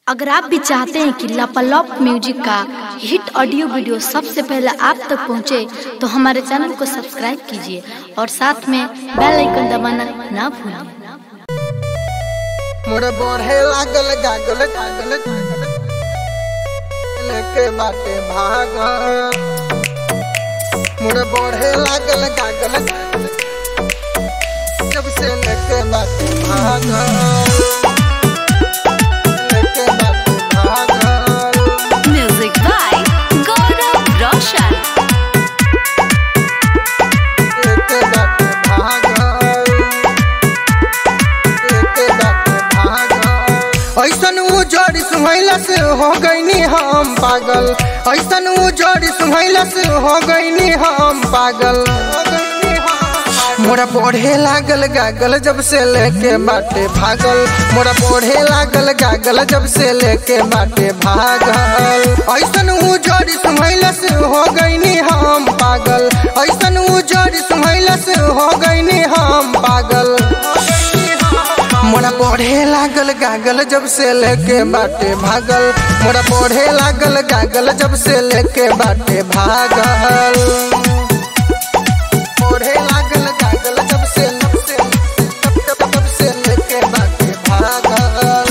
अगर आप भी चाहते हैं कि लापालॉप म्यूजिक का हिट ऑडियो वीडियो सबसे पहले आप तक पहुंचे, तो हमारे चैनल को सब्सक्राइब कीजिए और साथ में बेल आइकन दबाना ना भूलें मोर बढ़े लागल गागल गागल गागल लेके बाटे भाग मोर बढ़े लागल गागल गागल जब से लेके बाटे भाग लेके बाटे भाग म्यूजिक बाय गौरव रोशन लेके बाटे भाग लेके बाटे भाग ऐसन उ जोड़ी सुहैला से हो गईनी हम पागल ऐसन उ जोड़ी सुहैला से हो गईनी हम पागल मोरा पढ़े लागल गागल जब से लेके बाटे भागल मोरा पढ़े लागल गागल जब से लेके बाटे भागल ऐसन उ जोड़ी सुहैला से हो गईनी हम पागल ऐसन उ जोड़ी सुहैला से हो गईनी हम पागल मोरा पढ़े लागल गागल जब से लेके बाटे भागल मोरा पढ़े लागल गागल जब से लेके बाटे भागल पढ़े लागल गागल जब से जब से जब जब जब से लेके बाटे भागल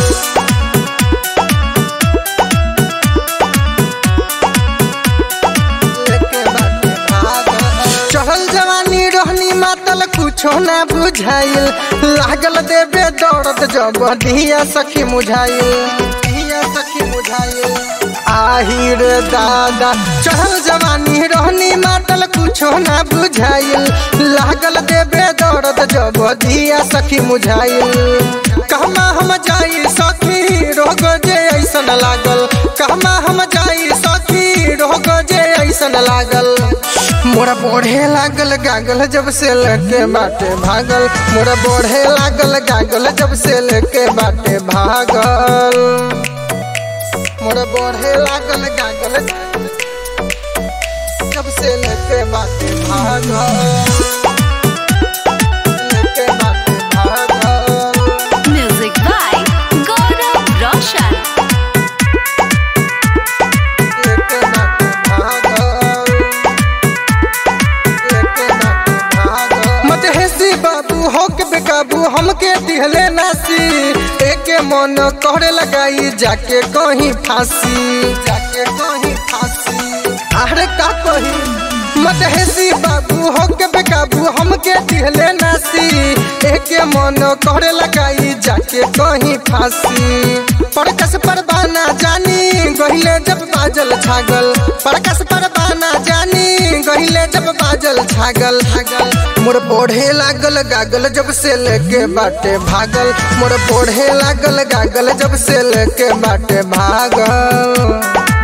लेके बाटे भागल चढ़ल जवानी रहनी मातल कुछो ना बुझाइल लागल देबे दौड़त जब धिया सखी मुझाइल धिया सखी मुझाइल आही रे दादा चढ़ल जवानी रहनी मातल कुछो ना बुझाइल लागल देबे दौड़त जब धिया सखी मुझाइल कहमा हम जाई सखी रोग जे ऐसन लागल कहमा हम जाई सखी रोग जे ऐसन लागल मोरा बढ़े लागल गागल जब से लेके बाटे भागल मोरा बढ़े लागल गागल जब से लेके बाटे भागल मोरा बढ़े लागल गागल जब से लेके बाटे भागल लेके बाटे भागल म्यूजिक बाय गौरव रोशन लेके बाटे भागल लेके बाटे भागल मत हेसी बाबू हो के बेकाबू हमके दिहले नासी एके मन कहरे लगाई जाके कहीं फांसी जाके कहीं फांसी अरे का कही मत हेसी बाबू हो के बेकाबू हमके दिहले नासी एके मन कहरे लगाई जाके कहीं फांसी परकस परबाना जानी गहिले जब बाजल छागल परकस परबाना जानी गहिले जब बाजल छागल छागल मोर पढ़े लागल गागल जब से लेके बाटे भागल मोर पढ़े लागल गागल जब से लेके बाटे भागल